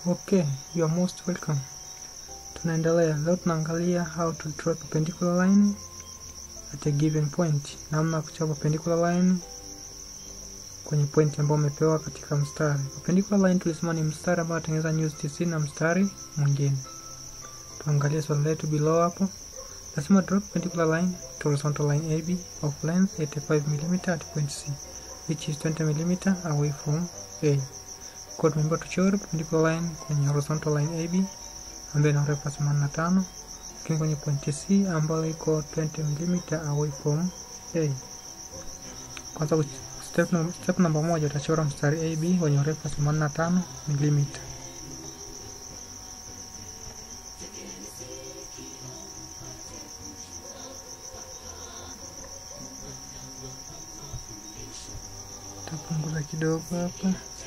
Okay, you are most welcome. Tunaendelea leo, tunaangalia how to draw perpendicular line at a given point, namna ya kuchora perpendicular line kwenye point ambayo umepewa katika mstari. Perpendicular line tulisema ni mstari ambao unatengeneza nyuzi tisini na mstari mwingine. Tuangalie swali letu below hapo. Nasema draw perpendicular line to horizontal line AB of length 85 mm at point C which is 20 mm away from A. Kwa tumeambiwa tuchore perpendicular line kwenye horizontal line AB ambayo ina urefu wa 85 lakini kwenye point C ambayo iko 20 mm away from A. Kwanza step, step namba moja utachora mstari AB wenye urefu wa 85 mm. Tapunguza kidogo hapa.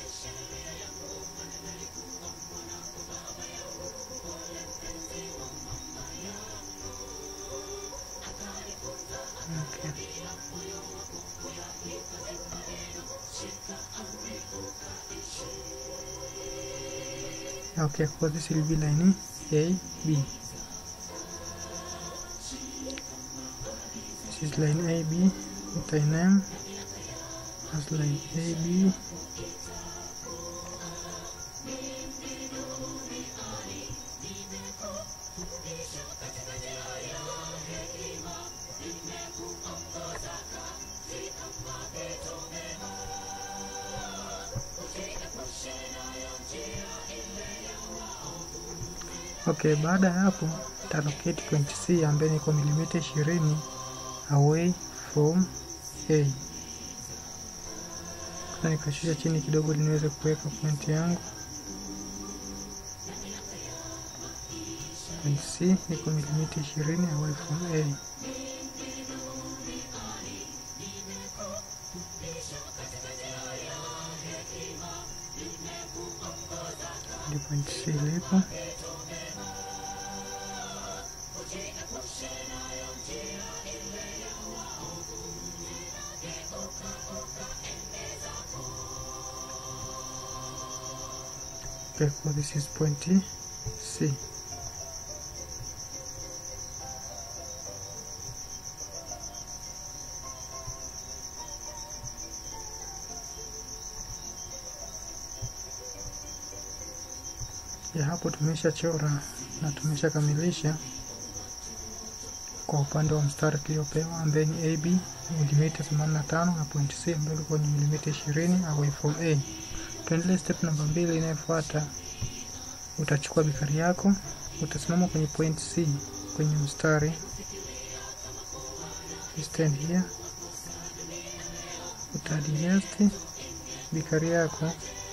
Okay. Okay, for this will be line A, B. This is line A, B, with I name as line A, B. Okay, baada ya hapo talocate point C ambayo niko milimita ishirini away from A. Sasa nikashusha chini kidogo ili niweze kuweka point yangu. Point C niko milimita ishirini away from A. Ndio point C ilipo. Okay, so this is point C. Ya hapo tumeshachora na tumeshakamilisha kwa upande wa mstari tuliopewa ambaye ni AB milimita 85 na point C ambayo ilikuwa ni milimita 20 away from A. Tuendelee step namba mbili inayofuata. Utachukua bikari yako, utasimama kwenye point C kwenye mstari, stand here, utaadjust bikari yako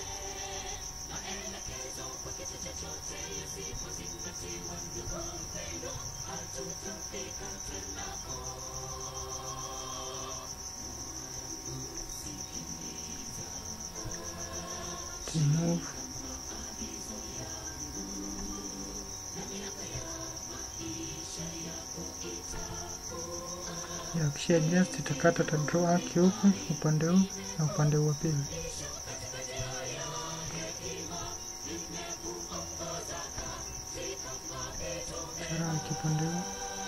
to move ya kisha adjust itakata ta draw arc huku upande huu na upande huu wa pili. Chora arc upande huu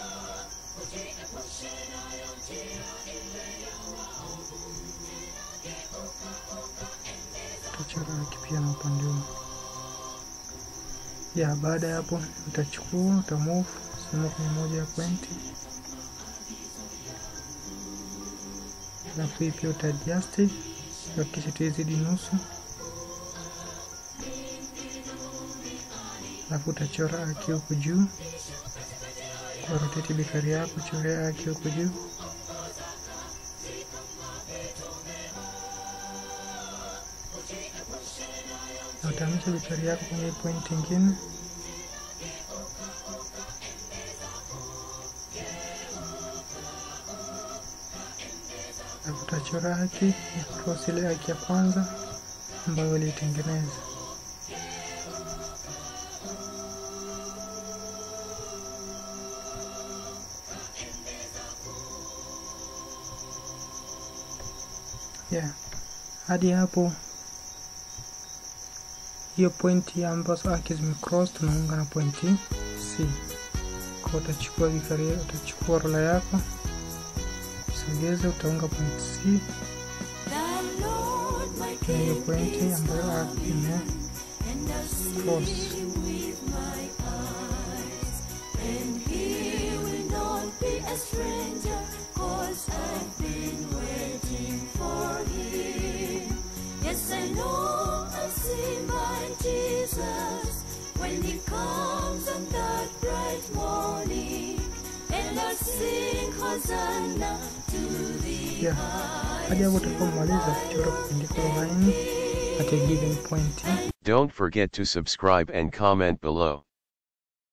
utachora arc pia na upande huu. Ya baada ya hapo utachukua utamove sehemu kwenye moja ya pointi alafu hii pia utaadjust hakikisha tuizidi nusu, alafu utachora aki huku juu kwa rotate bikari yako, chorea aki huku juu na utahamisha bikari yako kwenye point ingine utachora haki ya cross ile haki ya kwanza ambayo ilitengeneza. Yeah. Hadi hapo hiyo pointi ambazo arc zimecross tunaunga na pointi C. Kwa utachukua vikari, utachukua rola yako sogeza, utaunga pointi C na hiyo pointi ambayo arc ime cross. Yes, I know I'll see my Jesus when he comes on that bright morning, and I'll sing Hosanna to the Yeah. Hadi hapo utapomaliza kuchora perpendicular line at a given point. Don't forget to subscribe and comment below.